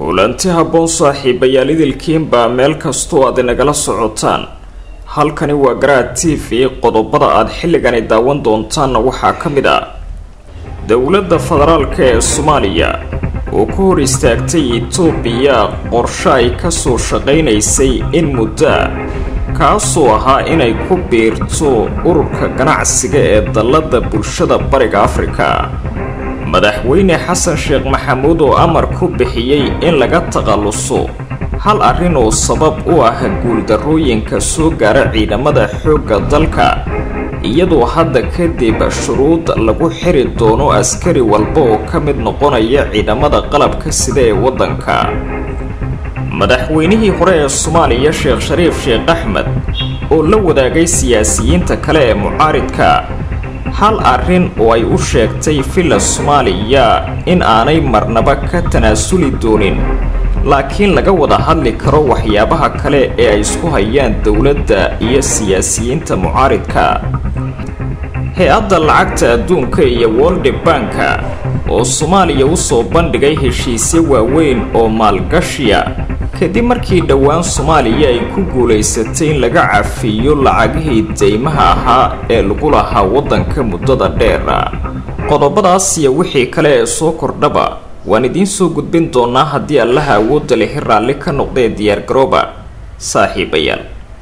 kulanti habboon saaxiibayaal idilkiinbaa meel kastoo aad inagala socotaan halkani waa garaad t v qodobada aad xilligani daawan doontaanna waxaa ka mid ah dowladda federaalka ee soomaaliya oo ku hor istaagtay itoobiya qorshe ay kasoo shaqaynaysay in muddo ah kaasoo ahaa inay ku biirto ururka ganacsiga ee dallada bulshada bariga afrika madaxweyne xasan sheekh maxamuud oo amar ku bixiyey in laga takhalluso hal arrin oo sabab u ah guuldarrooyinka soo gaara ciidamada xoogga dalka iyadoo hadda kadib shuruud lagu xiri doono askari walba oo ka mid noqonaya ciidamada qalabka sida ee waddanka madaxweynihii hore ee soomaaliya sheekh shariif sheekh axmed oo la wadaagay siyaasiyiinta kale ee mucaaridka hal arrin oo ay u sheegtay villa soomaaliya in aanay marnaba ka tanaasuli doonin laakiin laga wada hadli karo waxyaabaha kale ee ay isku hayaan dowladda iyo siyaasiyiinta mucaaridka hay-adda lacagta adduunka iyo wolde banka oo soomaaliya usoo bandhigay heshiisyo waaweyn oo maalgashiya kadib markii dhowaan soomaaliya ay ku guulaysatay in laga cafiyo lacagihii deymaha ahaa ee lagu lahaa waddanka muddada dheera qodobadaas iyo wixii kale ee soo kordhaba waan idiin soo gudbin doonaa haddii allaha awoodda lihi raalli ka noqdee diyaargarooba saaxiibayaal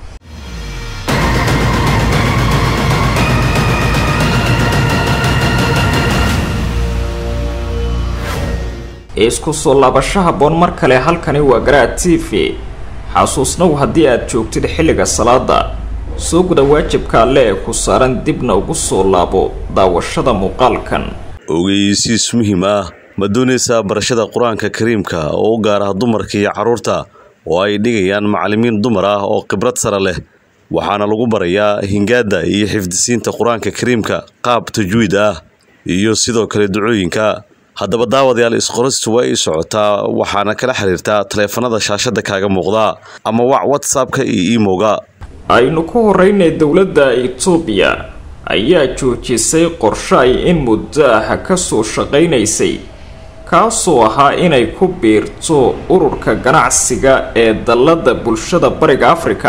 isku soo laabasho habboon mar kale halkani waa garaad t v xasuusnow haddii aad joogtid xilliga salaada soo guda waajibka alle ee ku saaran dibna ugu soo laabo daawashada muuqaalkan ogeysiis muhiim ah ma doonaysaa barashada qur-aanka kariimka oo u gaar ah dumarka iyo carruurta oo ay dhigayaan macallimiin dumar ah oo khibrad sare leh waxaana lagu barayaa hingaadda iyo xifdisiinta qur-aanka kariimka qaab tajwiid ah iyo sidoo kale ducooyinka haddaba daawadayaal isqoristu waa ii socotaa waxaana kala xiriirtaa taleefanada shaashada kaaga muuqda ama wac whatsappka iyo imowga aynu ku horeynay dowladda itoobiya ayaa joojisay qorshe ay in muddo ah kasoo shaqaynaysay kaasoo ahaa inay ku biirto ururka ganacsiga ee dallada bulshada bariga afrika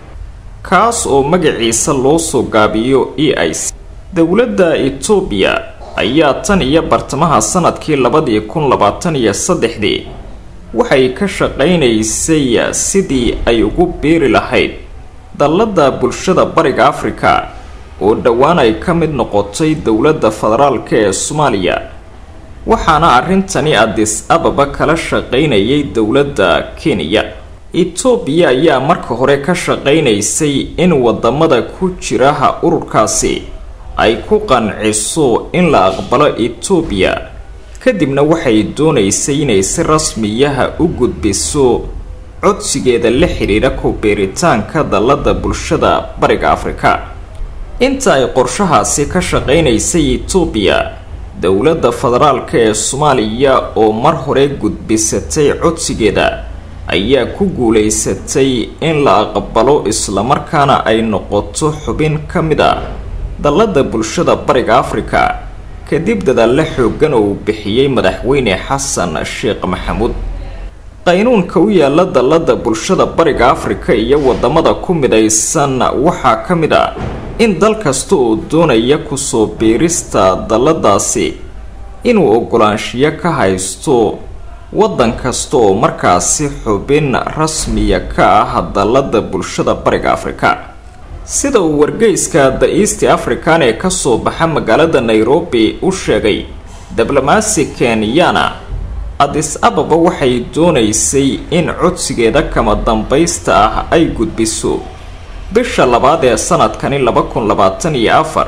kaas oo magaciisa loo soo gaabiyo e i c dowladda itoobiya ayaa tan iyo bartamaha sanadkii labadii kun labaatan iyo saddexdii waxay ka shaqaynaysay sidii ay ugu biiri lahayd dallada bulshada bariga afrika oo dhowaan ay ka mid noqotay dowladda federaalka ee soomaaliya waxaana arrintani adis ababa kala shaqaynayay dowladda kenya itoobiya ayaa marka hore ka shaqaynaysay in wadamada ku jiraha ururkaasi ay ku qanciso in la aqbalo itoobiya kadibna waxay doonaysay inay si rasmiyaha u gudbiso codsigeeda la xidhiidha ku biiritaanka dallada bulshada bariga afrika inta ay qorshahaasi ka shaqaynaysay itoobiya dowladda federaalka ee soomaaliya oo mar hore gudbisatay codsigeeda ayaa ku guulaysatay in la aqbalo islamarkaana ay noqoto xubin ka mid a dallada bulshada bariga afrika kadib dadaalla xooggan oo uu bixiyey madaxweyne xasan sheekh maxamuud qaynuunka u yaala dallada bulshada bariga afrika iyo wadamada ku midaysan waxaa ka mid a in dal kasta oo doonaya kusoo biirista dalladaasi inuu ogolaanshiyo ka haysto waddan kasta oo markaasi xubin rasmiya ka ah dallada bulshada bariga afrika sida uu wargeyska the east african ee kasoo baxa magaalada nairobi u sheegay diblomaasi kenyana adis ababa waxay doonaysay in codsigeeda kama dambaysta ah ay gudbiso bisha labaad ee sanadkani laba kun labaatan iyo afar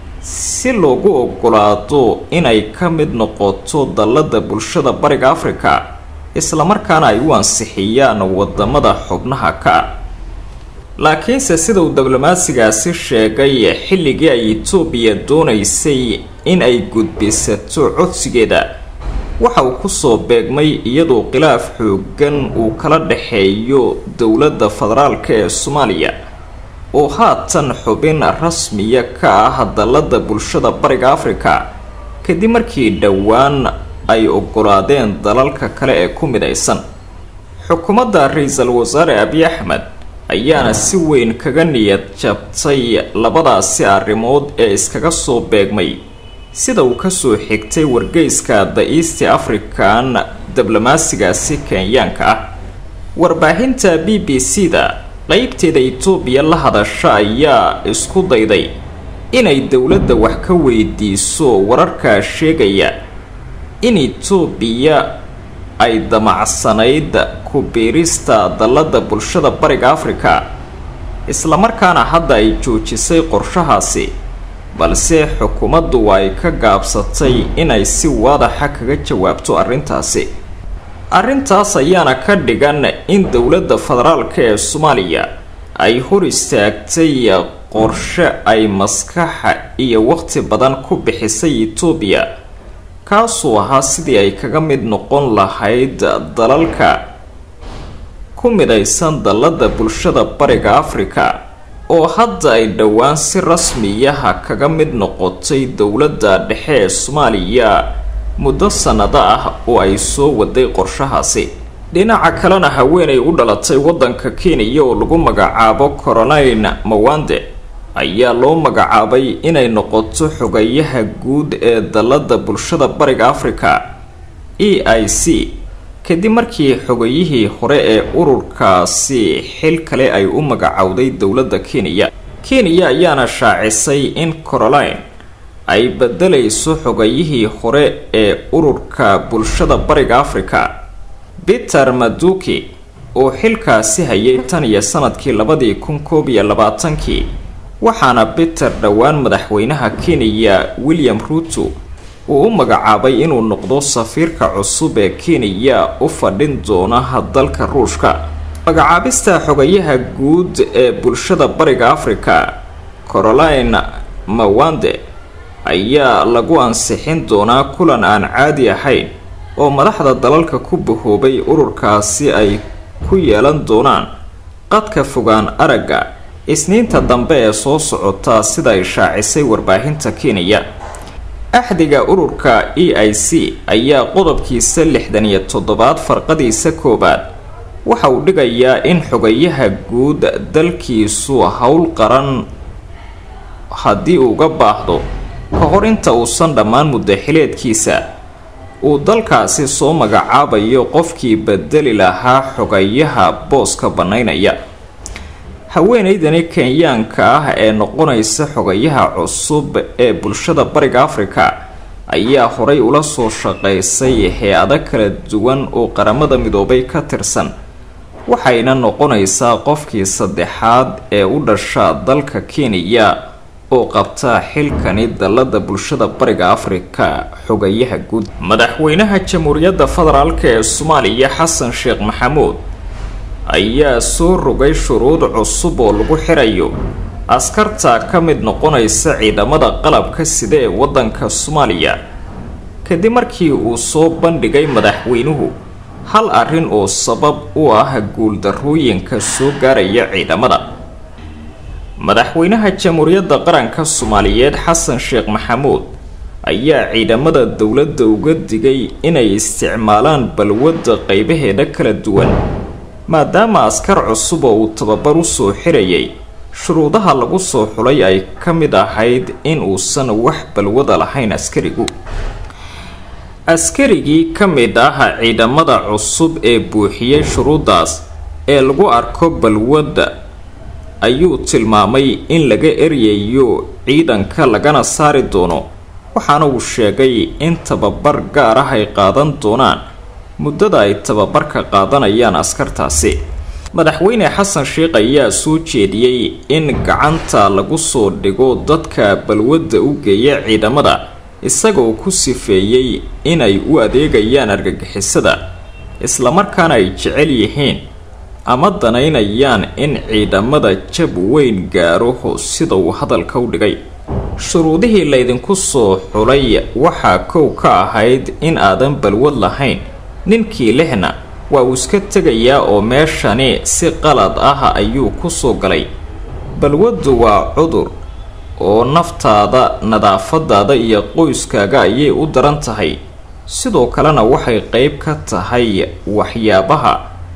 si loogu ogolaado inay ka mid noqoto dallada bulshada bariga afrika islamarkaana ay u ansixiyaan wadamada xubnaha ka ah laakiinse sida uu diblomaasigaasi sheegay xilligii ay itoobiya doonaysay in ay gudbisato codsigeeda waxa uu kusoo beegmay iyadoo khilaaf xoogan uu kala dhexeeyo dowladda federaalka ee soomaaliya oo haatan xubin rasmiya ka ah dallada bulshada bariga afrika kadib markii dhowaan ay ogolaadeen dalalka kale ee ku midaysan xukuumadda ra-iisul wasaare abiy axmed ayaana si weyn kaga niyad jabtay labadaasi arrimood ee iskaga soo beegmay sida uu kasoo xigtay wargeyska the east african diblomaasigaasi kenyaanka ah warbaahinta b b c da qeybteeda itoobiya la hadasha ayaa isku dayday inay dowladda wax ka weydiiso wararkaa sheegaya in itoobiya ay damacsanayd ku biirista dallada bulshada bariga afrika islamarkaana hadda ay joojisay qorshahaasi balse xukuumaddu ay ka gaabsatay inay si waadaxa kaga jawaabto arrintaasi arrintaas ayaana ka dhigan in dowladda federaalka ee soomaaliya ay hor istaagtay qorshe ay maskaxa iyo waqti badan ku bixisay itoobiya kaasuu ahaa sidii ay kaga mid noqon lahayd dalalka ku midaysan dallada bulshada bariga afrika oo hadda ay dhowaan si rasmiyaha kaga mid noqotay dowladda dhexe ee soomaaliya muddo sannado ah oo ay soo waday qorshahaasi dhinaca kalena haweenay u dhalatay waddanka kenya oo lagu magacaabo coroline mawande ayaa loo magacaabay inay noqoto xogayaha guud ee dallada bulshada bariga afrika e i c kadib markii xogayihii hore ee ururkaasi xil kale ay u magacowday dowladda kenya kenya ayaana shaacisay in coroline ay bedelayso xogayihii hore ee ururka bulshada bariga afrika peter maduki oo xilkaasi hayay tan iyo sanadkii labadii kun koob iyo labaatankii waxaana peter dhowaan madaxweynaha kenya william ruto uu u magacaabay inuu noqdo safiirka cusub ee kenya u fadhin doona dalka ruushka magacaabista xogayaha guud ee bulshada bariga afrika coroline mawande ayaa lagu ansixin doonaa kulan aan caadi ahayn oo madaxda dalalka ku bahoobay ururkaasi ay ku yeelan doonaan qadka fogaan aragga isniinta dambe ee soo socota sida ay shaacisay warbaahinta kenya axdiga ururka e i c ayaa qodobkiisa lixdan iyo toddobaad farqadiisa koowaad waxa uu dhigayaa in xogayaha guud dalkiisu howl qaran haddii uga baahdo ka hor inta uusan dhammaan muddaxileedkiisa uu dalkaasi soo magacaabayo qofkii bedeli lahaa xogayaha booska bannaynaya haweeneydani kenyaanka ah ee noqonaysa xogayaha cusub ee bulshada bariga afrika ayaa horay ula soo shaqaysay hay-ado kala duwan oo qaramada midoobay ka tirsan waxayna noqonaysaa qofkii saddexaad ee u dhasha dalka kenya oo qabta xilkani dallada bulshada bariga afrika xogayaha guud madaxweynaha jamhuuriyadda federaalk ee soomaaliya xasan sheekh maxamuud ayaa soo rogay shuruud cusub oo lagu xirayo askarta ka mid noqonaysa ciidamada qalabka sida ee waddanka soomaaliya kadib markii uu soo bandhigay madaxweynuhu hal arrin oo sabab u ah guuldarrooyinka soo gaaraya ciidamada madaxweynaha jamhuuriyadda qaranka soomaaliyeed xasan sheekh maxamuud ayaa ciidamada dowladda uga digay inay isticmaalaan balwadda qaybaheeda kala duwan maadaama askar cusub oo uu tababar u soo xirayay shuruudaha lagu soo xulay ay ka mid ahayd in uusan wax balwada lahayn askarigu askarigii ka mid ah ciidamada cusub ee buuxiyey shuruuddaas ee lagu arko balwadda ayuu tilmaamay in laga eryayo ciidanka lagana saari doono waxaana uu sheegay in tababar gaar ah ay qaadan doonaan muddada ay tababarka qaadanayaan askartaasi madaxweyne xasan sheekh ayaa soo jeediyey in gacanta lagu soo dhigo dadka balwadda u geeya ciidamada isagoo ku sifeeyey inay u adeegayaan argagixisada islamarkaana ay jecel yihiin ama danaynayaan in ciidamada jab weyn gaaro sida uu hadalka u dhigay shuruudihii laydinku soo xulay waxaa kow ka ahayd in aadan balwad lahayn ninkii lehna waa uu iska tegayaa oo meeshani si qalad ah ayuu ku soo galay balwaddu waa cudur oo naftaada nadaafadaada iyo qoyskaaga ayay u daran tahay sidoo kalena waxay qeyb ka tahay waxyaabaha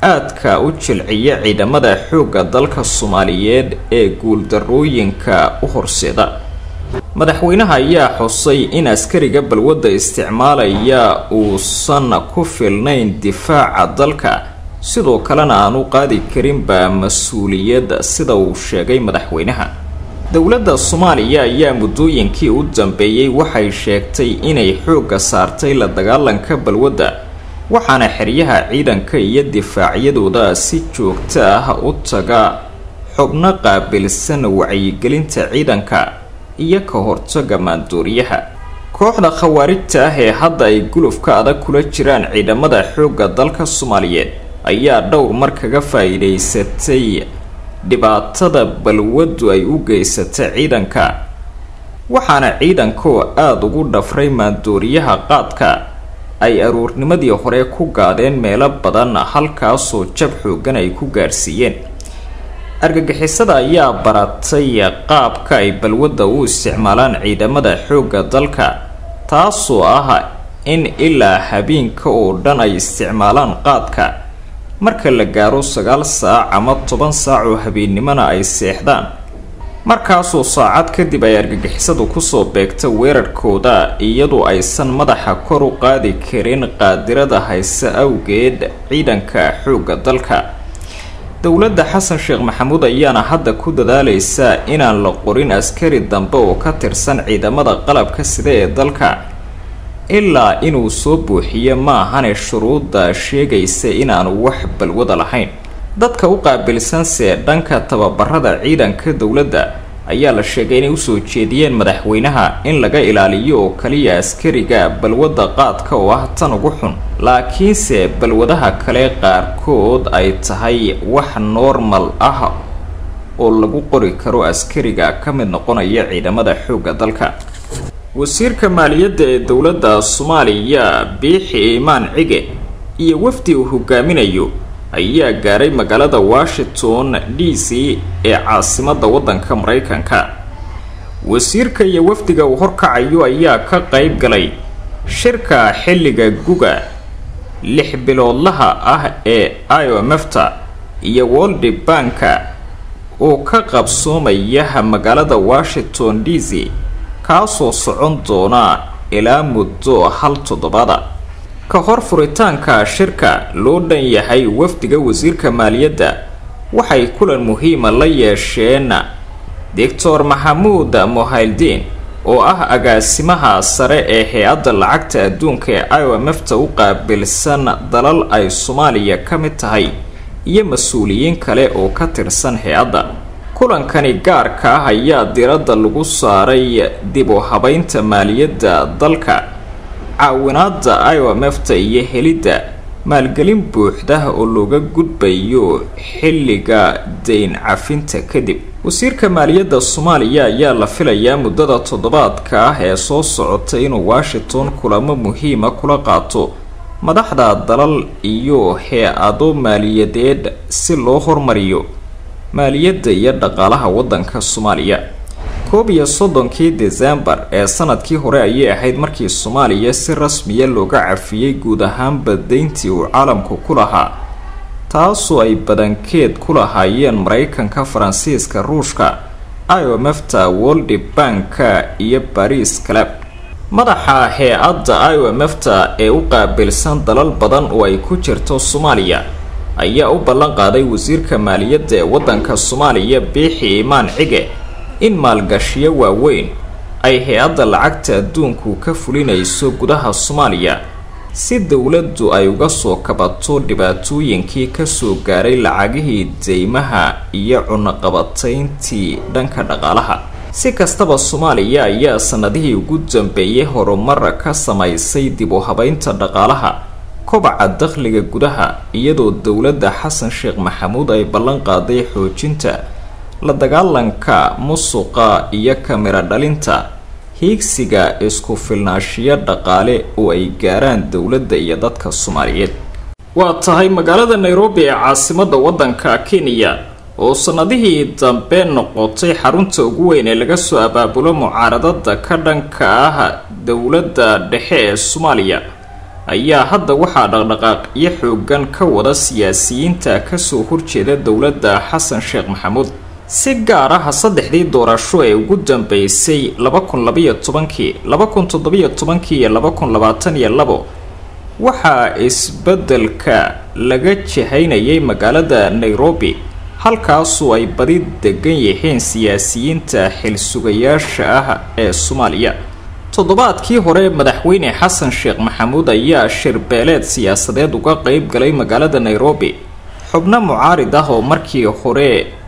aadka u jilciya ciidamada xoogga dalka soomaaliyeed ee guuldarooyinka u horseeda madaxweynaha ayaa xusay in askariga balwadda isticmaalaya uusan ku filnayn difaaca dalka sidoo kalena aan u qaadi karinba mas-uuliyad sida uu sheegay madaxweynaha dowladda soomaaliya ayaa muddooyinkii u dambeeyey waxay sheegtay inay xoogga saartay la dagaalanka balwadda waxaana xeryaha ciidanka iyo difaacyadooda si joogto ah u taga xubno qaabilsan wacyigelinta ciidanka iyo ka hortaga maandooriyaha kooxda khawaarijta ah ee hadda ay gulufka adag kula jiraan ciidamada xoogga dalka soomaaliyeed ayaa dhowr mar kaga faa-iideysatay dhibaatada balwaddu ay u geysata ciidanka waxaana ciidankoo aada ugu dhafray maandooriyaha qaadka ay aruurnimadii hore ku gaadeen meelo badan halkaasoo jab xoogan ay ku gaadhsiiyeen argagixisada ayaa baratay qaabka ay balwadda u isticmaalaan ciidamada xoogga dalka taasoo ah in ilaa habeenka oo dhan ay isticmaalaan qaadka marka la gaaro sagaal saac ama toban saac oo habeennimona ay seexdaan markaasoo saacad kadib ay argagixisadu kusoo beegta weerarkooda iyadoo aysan madaxa kor u qaadi karin qaadirada hayse awgeed ciidanka xoogga dalka dowladda xasan sheekh maxamuud ayaana hadda ku dadaalaysa inaan la qorin askari dambe oo ka tirsan ciidamada qalabka sida ee dalka ilaa inuu soo buuxiyo maahane shuruudda sheegaysa inaanu wax balwada lahayn dadka u qaabilsanse dhanka tababarada ciidanka dowladda ayaa la sheegay inay usoo jeediyeen madaxweynaha in laga ilaaliyo oo kaliya askariga balwadda qaadka oo ah tan ugu xun laakiinse balwadaha kale qaarkood ay tahay wax normal ah oo lagu qori karo askariga ka mid noqonaya ciidamada xoogga dalka wasiirka maaliyadda ee dowladda soomaaliya biixi imaan cige iyo wafdi uu hogaaminayo ayaa gaaray magaalada washington d c ee caasimadda waddanka maraykanka wasiirka iyo wafdiga uu horkacayo ayaa ka qayb galay shirka xilliga guga lix biloodlaha ah ee iomefta iyo woldi banka oo ka qabsoomaya magaalada washington d c kaasoo socon doona ilaa muddo hal toddobaada ka hor furitaanka shirka loo dhan yahay wafdiga wasiirka maaliyadda waxay kulan muhiima la yeesheen doctor maxamuud mohayldin oo ah agaasimaha sare ee hay-adda lacagta adduunka ee iomefta u qaabilsan dalal ay soomaaliya ka mid tahay iyo mas-uuliyiin kale oo ka tirsan hay-adda kulankani gaarka ah ayaa diradda lagu saaray dib u habeynta maaliyadda dalka caawinaada iomefta iyo helidda maalgelin buuxda oo looga gudbayo xilliga dayn cafinta kadib wasiirka maaliyadda soomaaliya ayaa la filayaa muddada toddobaadka ah ee soo socota inuu washington kulamo muhiima kula qaato madaxda dalal iyo hay-ado maaliyadeed si loo hormariyo maaliyadda iyo dhaqaalaha waddanka soomaaliya koob iyo soddonkii desembar ee sanadkii hore ayay ahayd markii soomaaliya si rasmiya looga cafiyey guud ahaanba deyntii uu caalamku ku lahaa taasoo ay badankeed ku lahaayeen maraykanka faransiiska ruushka iomefta woldi banka iyo bariis calab madaxa hay-adda iomefta ee u qaabilsan dalal badan oo ay ku jirto soomaaliya ayaa u ballan qaaday wasiirka maaliyadda ee waddanka soomaaliya biixi imaan cige in maalgashiyo waaweyn ay hay-adda lacagta adduunku ka fulinayso gudaha soomaaliya si dowladdu ay uga soo kabato dhibaatooyinkii kasoo gaaray lacagihii deymaha iyo cunaqabatayntii dhanka dhaqaalaha si kastaba soomaaliya ayaa sanadihii ugu dambeeyay horumar ka samaysay dib u habeynta dhaqaalaha kobaca dakhliga gudaha iyadoo dowladda xasan sheekh maxamuud ay ballan qaaday xoojinta la dagaalanka musuqa iyo kamira dhalinta hiigsiga isku filnaashiyo dhaqaale oo ay gaaraan dowladda iyo dadka soomaaliyeed waa tahay magaalada nairobi ee caasimadda waddanka kenya oo sanadihii dambe noqotay xarunta ugu weyn ee laga soo abaabulo mucaaradada ka dhanka ah dowladda dhexe ee soomaaliya ayaa hadda waxaa dhaqdhaqaaqyo xoogan ka wada siyaasiyiinta kasoo horjeeda dowladda xasan sheekh maxamuud si gaar ah saddexdii doorasho ee ugu dambeysay laba kun labaiyo tobankii laba kun toddobiyo tobankii iyo laba kun labaatan iyo labo waxaa isbeddelka laga jihaynayay magaalada nairobi halkaasoo ay badi degan yihiin siyaasiyiinta xilsugayaasha ah ee soomaaliya toddobaadkii hore madaxweyne xasan sheekh maxamuud ayaa shirbeeleed siyaasadeed uga qeyb galay magaalada nairobi xubno mucaarid ah oo markii hore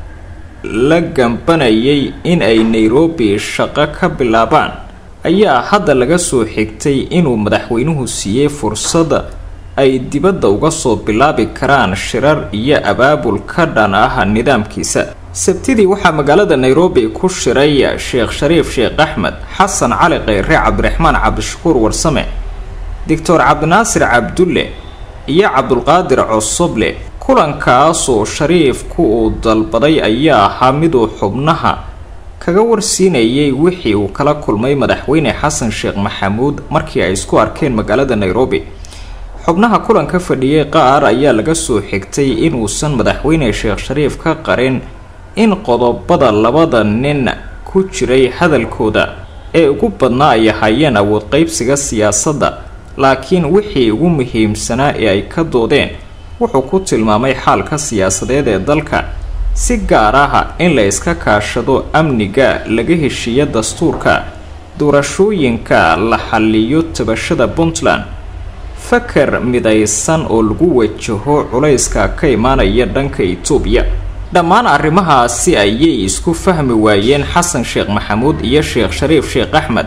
la gambanayay in ay nairobi shaqo ka bilaabaan ayaa hadda laga soo xigtay inuu madaxweynuhu siiyey fursada ay dibadda uga soo bilaabi karaan shirar iyo abaabul ka dhan ah nidaamkiisa sabtidii waxaa magaalada nairobi ku shiray sheekh shariif sheekh axmed xasan cali kheyre cabdiraxmaan cabdishakuur warsame doctor cabdinaasir cabdulle iyo cabdulqaadir cosoble kulankaasoo shariifku uu dalbaday ayaa ahaa miduu xubnaha kaga warsiinayay wixii uu kala kulmay madaxweyne xasan sheekh maxamuud markii ay isku arkeen magaalada nairobi xubnaha kulanka fadhiyay qaar ayaa laga soo xigtay inuusan madaxweyne sheekh shariif ka qarin in qodobada labada nin ku jiray hadalkooda ee ugu badnaa ay ahaayeen awood qeybsiga siyaasadda laakiin wixii ugu muhiimsanaa ee ay ka doodeen wuxuu ku tilmaamay xaalka siyaasadeed ee dalka si gaar ah in la iska kaashado amniga laga heshiiyo dastuurka doorashooyinka la xaliyo tabashada puntland fakar midaysan oo lagu wajaho culayska ka imaanaya dhanka itoobiya dhammaan arrimahaasi ayay isku fahmi waayeen xasan sheekh maxamuud iyo sheekh shariif sheekh axmed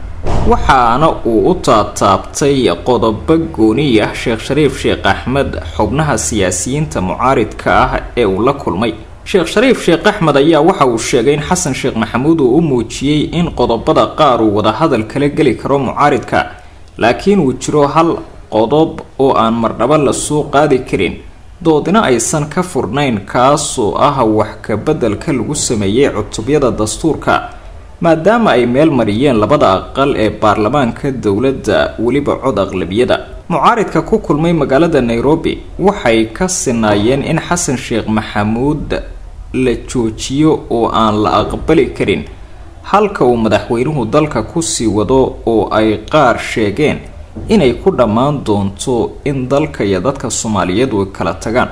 waxaana uu u taataabtay qodobo gooni ah sheekh shariif sheekh axmed xubnaha siyaasiyiinta mucaaridka ah ee uu la kulmay sheekh shariif sheekh axmed ayaa waxa uu sheegay in xasan sheekh maxamuud uu u muujiyey in qodobada qaar uu wadahadal kala geli karo mucaaridka laakiin uu jiro hal qodob oo aan mardhabo lasoo qaadi karin doodina aysan ka furnayn kaasoo ah wax kabeddelka lagu sameeyey cutubyada dastuurka maadaama ay meel mariyeen labada aqal ee baarlamaanka dowladda weliba cod aqlabiyada mucaaridka ku kulmay magaalada nairobi waxay ka sinaayeen in xasan sheekh maxamuud la joojiyo oo aan la aqbali karin halka uu madaxweynuhu dalka kusii wado oo ay qaar sheegeen inay ku dhammaan doonto in dalka iyo dadka soomaaliyeed ay kala tagaan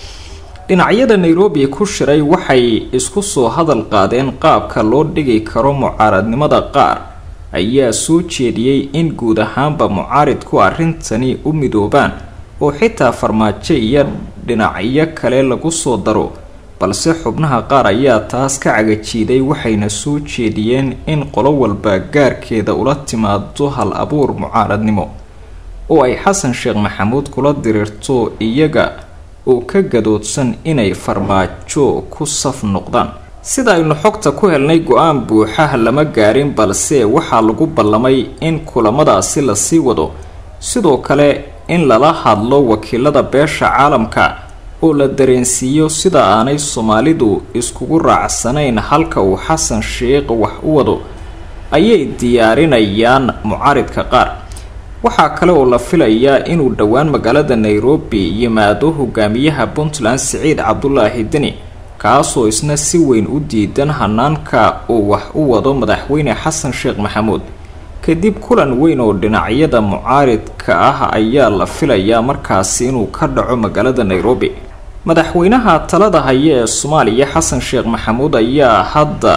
dhinacyada nairobi ku shiray waxay isku soo hadal qaadeen qaabka loo dhigi karo mucaaradnimada qaar ayaa soo jeediyey in guud ahaanba mucaaridku arrintani u midoobaan oo xitaa farmaajo iyo dhinacyo kale lagu soo daro balse xubnaha qaar ayaa taas ka cagajiiday waxayna soo jeediyeen in qolo walba gaarkeeda ula timaado hal abuur mucaaradnimo oo ay xasan sheekh maxamuud kula diriirto iyaga oo ka gadoodsan inay farmaajo ku saf noqdaan sida aynu xogta ku helnay go-aan buuxah lama gaarin balse waxaa lagu ballamay in kulamadaasi lasii wado sidoo kale in lala hadlo wakiilada beesha caalamka oo la dareensiiyo sida aanay soomaalidu iskugu raacsanayn halka uu xasan sheekh wax u wado ayay diyaarinayaan mucaaridka qaar waxaa kale oo la filayaa inuu dhowaan magaalada nairobi yimaado hogaamiyaha puntland siciid cabdulaahi deni kaasoo isna si weyn u diidan hanaanka uu wax u wado madaxweyne xasan sheekh maxamuud kadib kulan weyn oo dhinacyada mucaaridka ah ayaa la filayaa markaasi inuu ka dhaco magaalada nairobi madaxweynaha talada haya ee soomaaliya xasan sheekh maxamuud ayaa hadda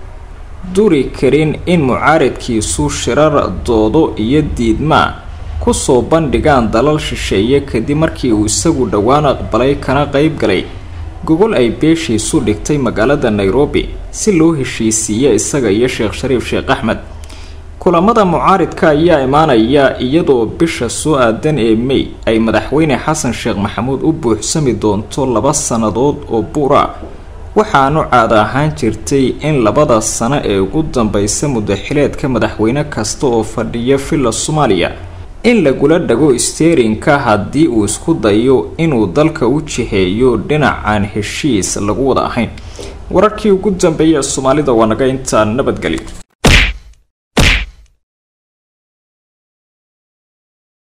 duri karin in mucaaridkiisu shirar doodo iyo diidmaa kusoo bandhigaan dalal shisheeye kadib markii uu isagu dhowaan aqbalay kana qeyb galay gogol ay beeshiisu dhigtay magaalada nairobi si loo heshiisiiyo isaga iyo sheekh shariif sheekh axmed kulamada mucaaridka ayaa imaanaya iyadoo bisha soo aadan ee may ay madaxweyne xasan sheekh maxamuud u buuxsami doonto laba sannadood oo buura waxaanu caada ahaan jirtay in labada sano ee ugu dambeysa mudaxileedka madaxweyne kasta oo fadhiya villa soomaaliya in lagula dhago steerinka haddii uu isku dayo inuu dalka u jiheeyo dhinacaan heshiis lagu wada ahayn wararkii ugu dambeeyay ee soomaalida waa naga intaa nabadgelyo